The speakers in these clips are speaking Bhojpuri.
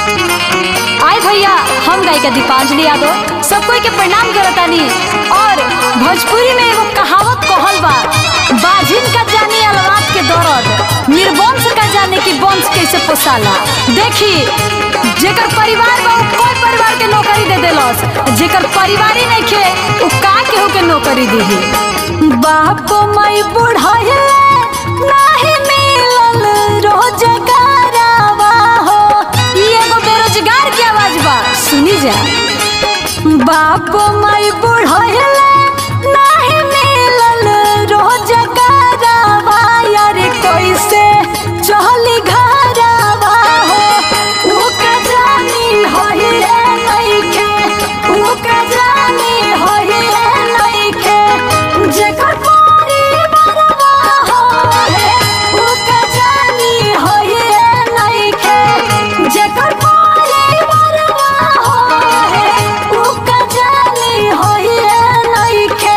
आए भैया हम गायिका दीपांजलि यादव सब कोई के प्रणाम करतानी और भोजपुरी में एगो कहावत कहल बा बाजिन का जाने अलवात के दर्द निर्वंश का जाने की वंश कैसे पोसाला देखी जेकर परिवार बा उ कोई परिवार के नौकरी दे देलस जेकर परिवार ही नहीं खे उ का केहू के नौकरी देही बाप माई बुढ़ाए नाही मिलल रोजगारवा हो ई एगो बेरोजगार के आवाज बा सुनी जा बाप माई बुढ़ाए नाही मिलल रोजगारवा यार कैसे चली घरवा हो उ का जानी होई नइखे उ का जानी होई नइखे जेकर परिवारवा होए उ का जानी होई नइखे जेकर परिवारवा होए उ का जानी होई नइखे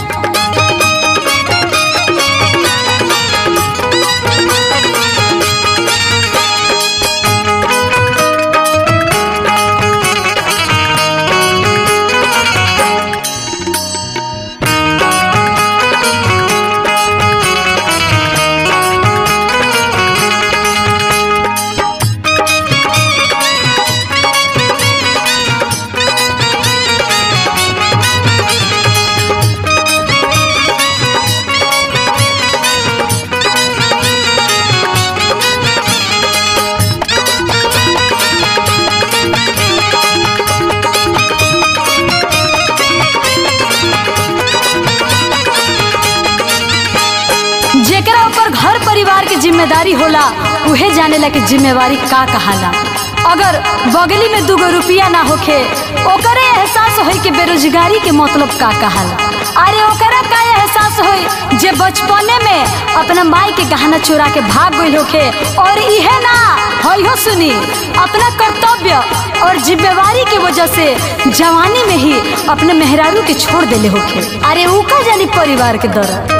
जेकरा ऊपर घर परिवार के जिम्मेदारी होला उहे जानेला कि जिम्मेवारी का कहाला अगर बगली में दूगो रुपया ना होखे ओकरे एहसास होई कि बेरोजगारी के मतलब का कहाला अरे ओकरा का एहसास होई जे बचपने में अपना माई के गहना चुरा के भाग गइल होखे और इहे ना होई हो सुनी अपना कर्तव्य और जिम्मेवारी के वजह से जवानी में ही अपने मेहरारू के छोड़ देले होखे अरे ऊ का जानी परिवार के दर्द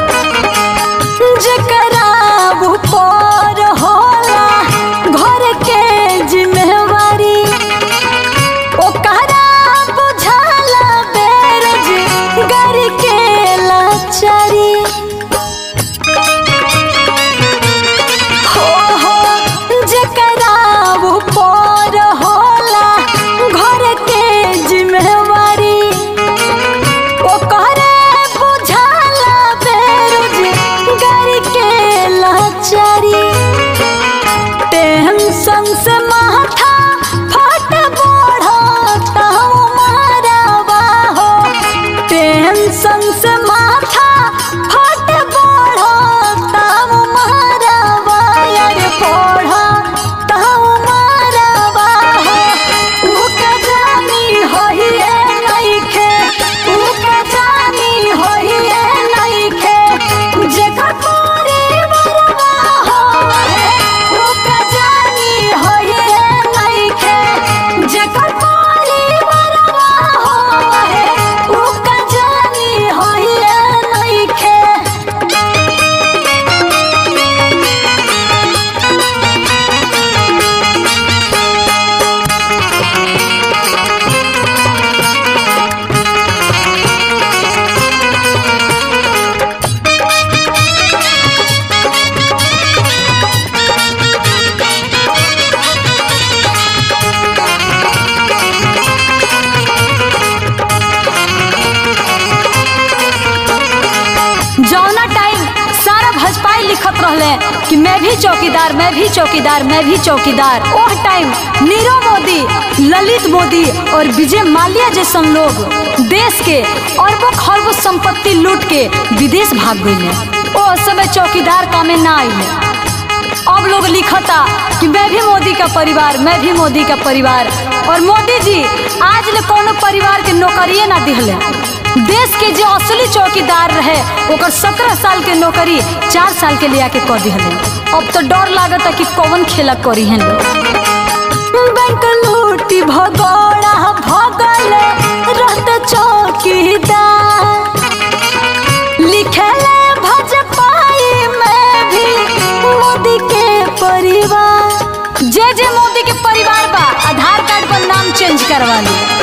जेकरा ऊपर होला घर के जिम्मेवारी ओकरा बुझाला बेरोजगारी के लाचारी हो हो जेकरा ऊपर होला घर के जिम्मेवारी ओकरे बुझाला बेरोजगारी के लाचारी टेंशन से माथा फट बढ़ता मारवा हो टेंशन से माथा फट बढ़ता मारवा यार पढ़ता मारवा हो उ का जानी होई नइखे उ का जानी होई नइखे जेकर परिवारवा होए उ का जानी होई नइखे जेकर परिवारवा होए उ का जानी होई नइखे जौना टाइम सारा भजपाई लिखत रहले कि मैं भी चौकीदार मैं भी चौकीदार मैं भी चौकीदार ओह टाइम नीरव मोदी ललित मोदी और विजय माल्या जैसन लोग देश के अरबों खरबों संपत्ति लूट के विदेश भाग गए ओ समय चौकीदार कामे ना आइले अब लोग लिखता कि मैं भी मोदी का परिवार मैं भी मोदी का परिवार और मोदी जी आज ले कोनो परिवार के नौकरिए ना दिहले देश के जो असली चौकीदार रहे ओकर सत्रह साल के नौकरी चार साल के लिया के कह दिहले अब तो डर लागता कि कौन खेला करी हैं लोग बैंक लूटी भगोड़ा भगल रहत चौकीदार लिखले भजपाई में भी मोदी के परिवार जे जे मोदी के परिवार बा आ चेंज करवा ली